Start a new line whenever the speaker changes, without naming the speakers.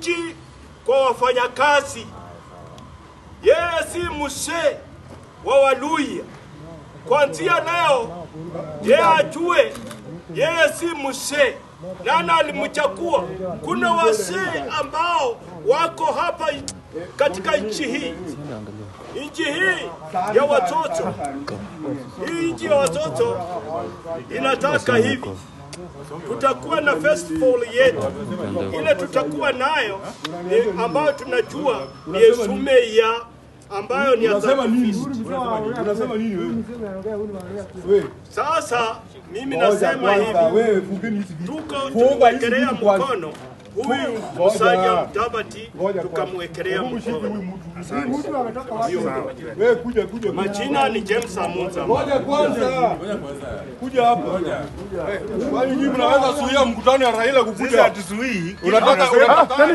nchi kwa wafanyakazi. Yeye si msee wa Waluhya. Kuanzia leo yeye ajue yeye si msee. Nani alimchagua? Kuna wasee ambao wako hapa katika nchi hii, nchi hii ya watoto. Hii nchi ya watoto inataka hivi tutakuwa na festival yetu ile tutakuwa nayo ni ambayo tunajua ni esume ya ambayo ni ya
Unasema nini?
sacrifice.
Unasema nini wewe? Wewe,
Sasa mimi
ngoja
nasema
kwanza,
hivi,
wewe fungeni hizi vitu.
tuko
Funga hizi
tumwekelea
vitu kwanza.
mkono huyu
Ngoja.
Musalia Mudavadi,
Ngoja kwanza.
tukamwekelea
Hebu mshike huyu
mkono.
mtu. Wewe kuja kuja. kuja.
Majina ni James Amunza.
Ngoja kwanza. Kuja hapa. Kwani nyinyi mnaweza zuia mkutano ya Raila kukuja?
hatuzuii
Unataka unataka